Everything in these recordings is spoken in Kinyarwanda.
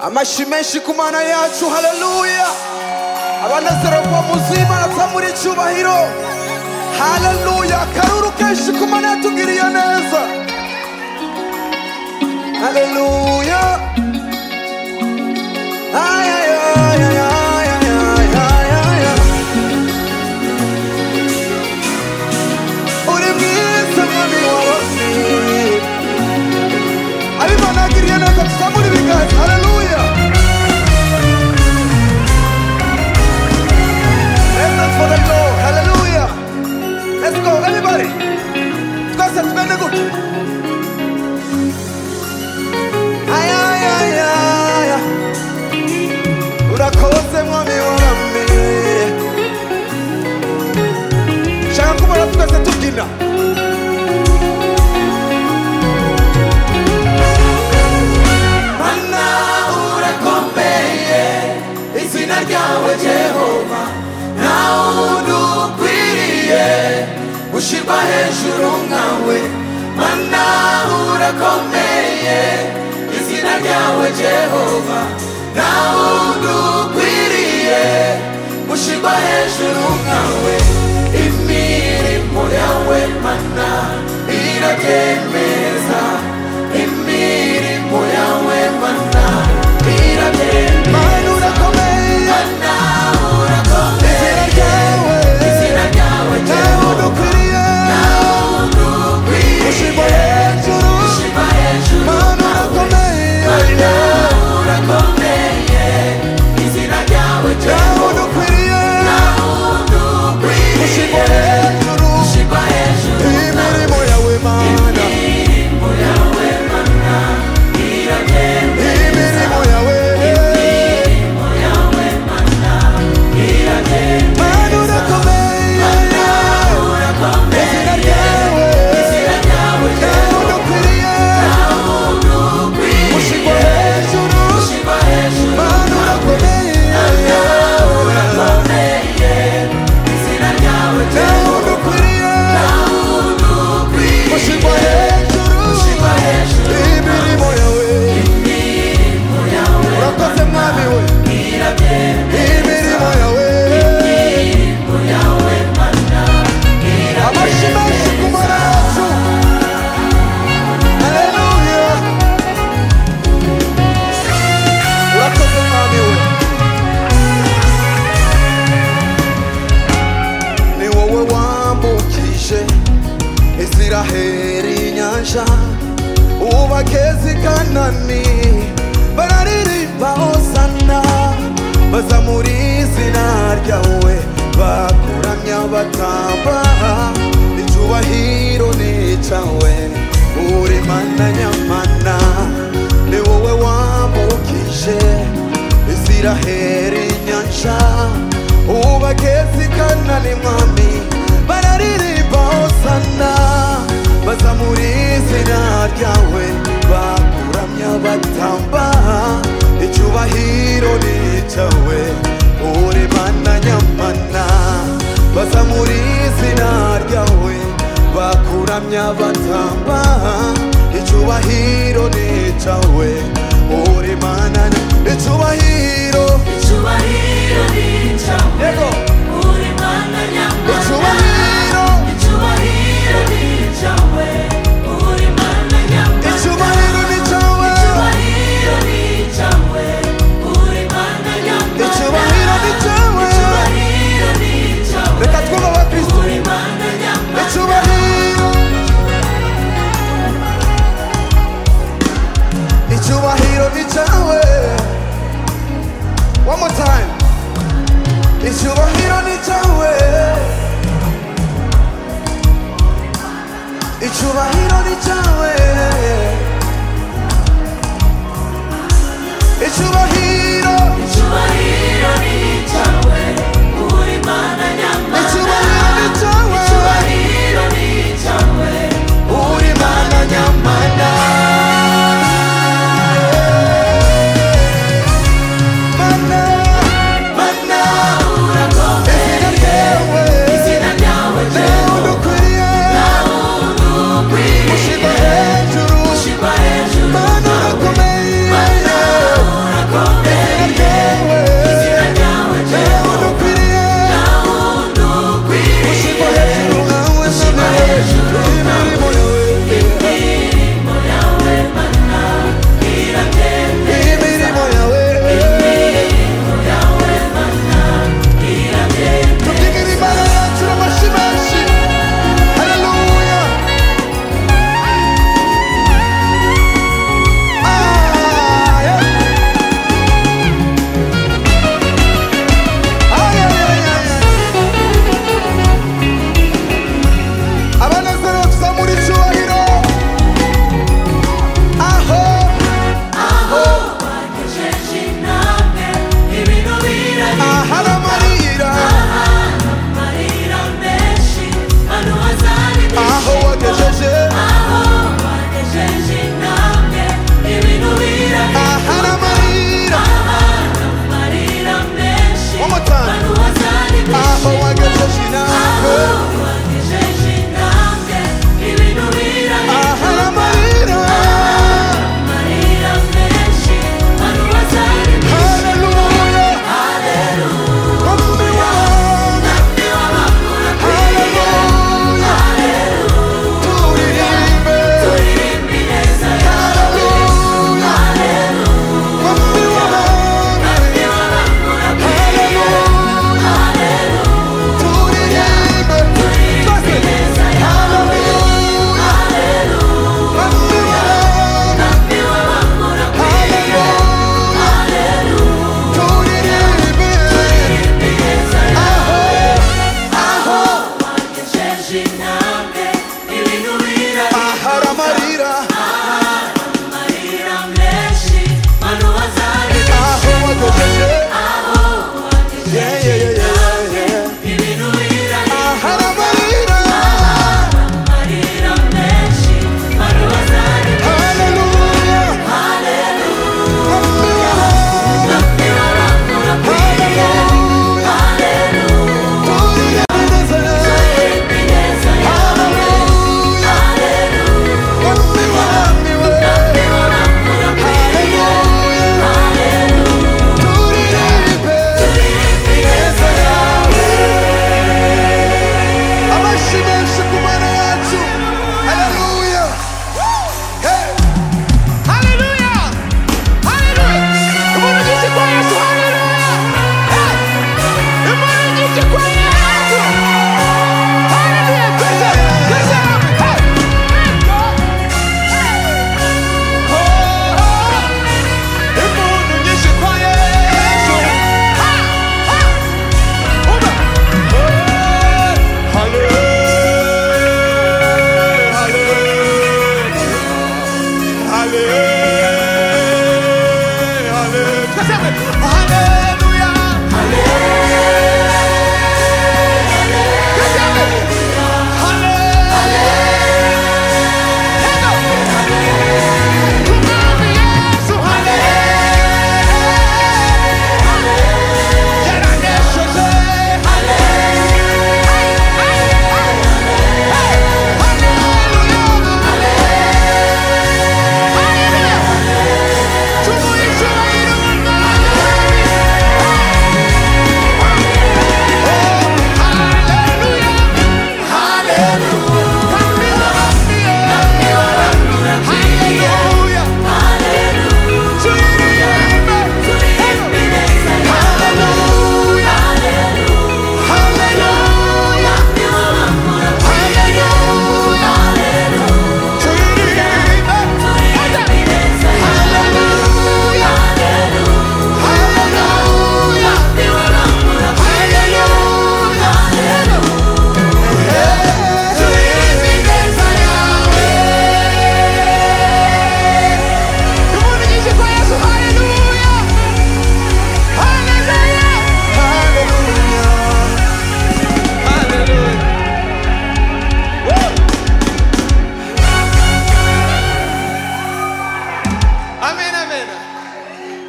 amashyi menshi ku mana yacu haleluya abanezerwa muzimana muri cyubahiro haleluya akaruru kenshi ku mana yatugiriye neza haleluya Ay, ay, ay, ay, ay, ay, ay, ay, ay, ay. uri mwiza mwami warosi abimana yagiriye neza tuzamura ibiganza haleluya Let's dance for the Lord. Hallelujah. Let's go, everybody. Twese twende gutya. Ay, ay, ay, ay, ay. Urakoze mwami wami. Shaka kubona twese tubyina. Mana urakomeye, izina ryawe Jehova, ntawe udukwiriye, ushyirwa hejuru nkawe. Mana urakomeye, izina ryawe Jehova, ntawe udukwiriye, ushyirwa hejuru nkawe. Imirimo yawe mana irabyemeza, imirimo yawe mana irabyemeza. Mana urakomeye, mana urakomeye, izina ryawe, izina ryawe ntawe udukwiriye, ntawe udukwiriye, ushyirwa hejuru, ushyirwa hejuru mana urakomeye, mana urakomeye, izina ryawe ntawe udukwiriye, ntawe udukwiriye, ushyirwa hejuru, ushyirwa hejuru, imirimo yawe mana, imirimo yawe, mana urakomeye, izina ryawe, ntawe udukwiriye, ushyirwa hejuru, mana urakomeye, ntawe udukwiriye, ushyirwa hejuru, imirimo yawe, urakoze mwami we, imirimo yawe, amashyi menshi ku maraso, haleluya, urakoze mwami we, ni wowe wambukije Israheli inyanja ubageze i Kanani bararirimba hosana baza muri izina ryawe bakuramya batamba icyubahiro ni icyawe uri mana nyamana ni wowe wambukije Israheli inyanja ubageze i Kanani mwami bararirimba hosana baza muri izina ryawe bakuramya batamba icyubahiro ni icyawe uri mana nyamana baza muri izina ryawe bakuramya batamba icyubahiro ni icyawe uri mana nyamana icyubahiro Icyubahiro ni icyawe, yego uri Mana nyamana. icyubahiro Icyubahiro ni icyawe, uri Mana nyamana. icyubahiro ni icyawe Icyubahiro ni icyawe, uri Mana nyamana. icyubahiro ni icyawe Icyubahiro ni icyawe, reka twubahe kristo uri Mana nyamana. icyubahiro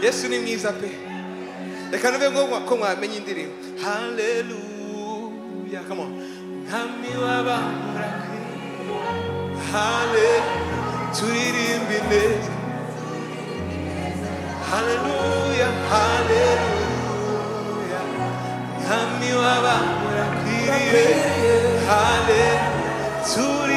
yesu ni mwiza pe reka nuve ngo ko mwamenya indirimbo haleluya come on mwami w'abamura hale turirimba ineza haleluya haleluya mwami w'abamura kwiriye hale turi